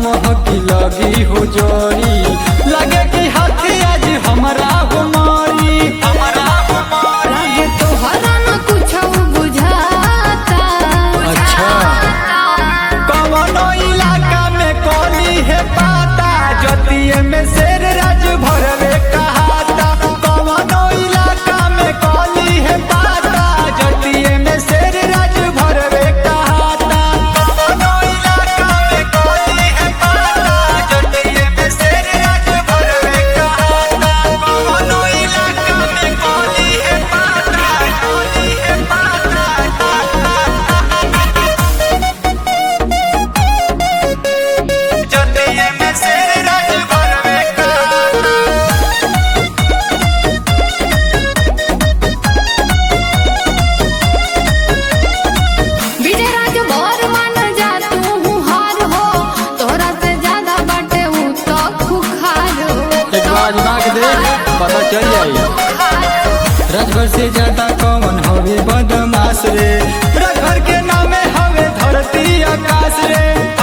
महकी लगी हो जोरी लगे कि हाथी आज हमरा हो मारी हमरा हो मारी लागे तोहरा न कुछो बुझाता अच्छा। कवनो इलाका में कोली है पाता जतिये में शेर राज भरवे कहाता कवनो इलाका में कोली है पाता जतिये में शेर राज भरवे कहाता कवनो इलाका में कोली है पाता जतिये में शेर राज भरवे कहाता कवनो इलाका में कोली है पाता कोली है पाता जतिये में शेर राज भरवे कहाता विजय राज मोर मन जा तू हार हो तोरा से ज्यादा बाटे ऊ तो खुखार हो एक बार आजमा के देख पता चल जाई राजभर से ज्यादा कौन हवे बदमाश रे राजभर के नामे हवे धरती आकाश रे